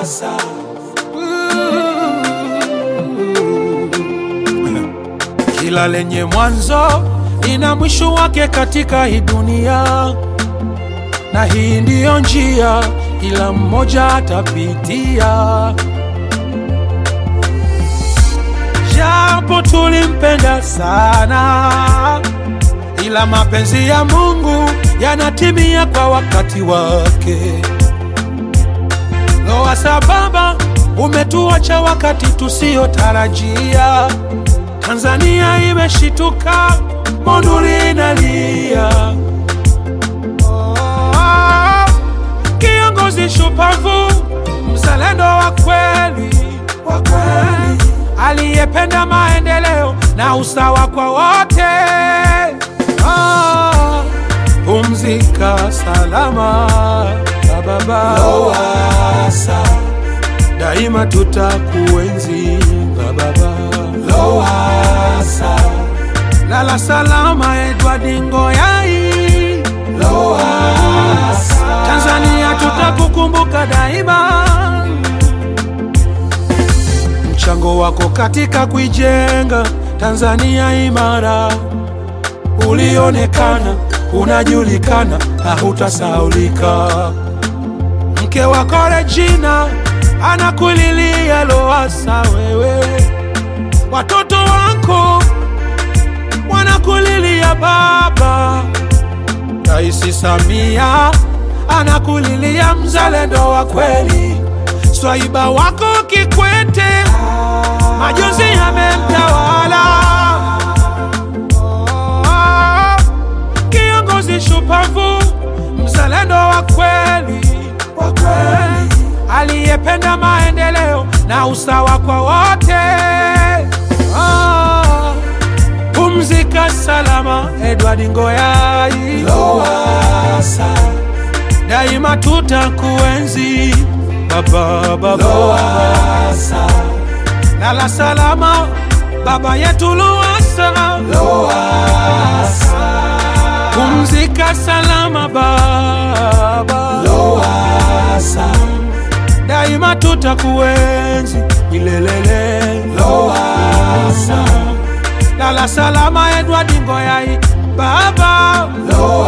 Lowassa. Kila lenye mwanzo ina mwisho wake katika hii dunia, na hii ndiyo njia kila mmoja atapitia. Japo tulimpenda sana, ila mapenzi ya Mungu yanatimia kwa wakati wake. Lowassa Baba, umetuacha wakati tusiotarajia. Tanzania imeshituka, Monduli inalia. Oh, kiongozi shupavu, mzalendo wa kweli, wa kweli, aliyependa maendeleo na usawa kwa wote. Ah, pumzika salama baba Lowassa. daima tutakuenzi baba Lowassa. lala salama Edward Ngoyai Lowassa. Tanzania tutakukumbuka daima mchango wako katika kuijenga Tanzania imara ulionekana unajulikana na hutasaulika mke wako Regina anakulilia Lowassa wewe watoto wako wanakulilia baba. Rais Samia anakulilia mzalendo wa kweli. Swaiba wako Kikwete majonzi yamemtawala. Oh, Kiongozi shupavu, mzalendo wa kweli, wa kweli, aliyependa maendeleo na usawa kwa wote. Ah, Pumzika salama Edward Ngoyai, Lowassa. daima tutakuenzi baba baba. Lowassa. Lala salama baba yetu Lowassa, Lowassa. pumzika salama baba. Lowassa. daima tutakuenzi milelele. Lowassa. Lala salama Edward Ngoyai baba. Lowassa.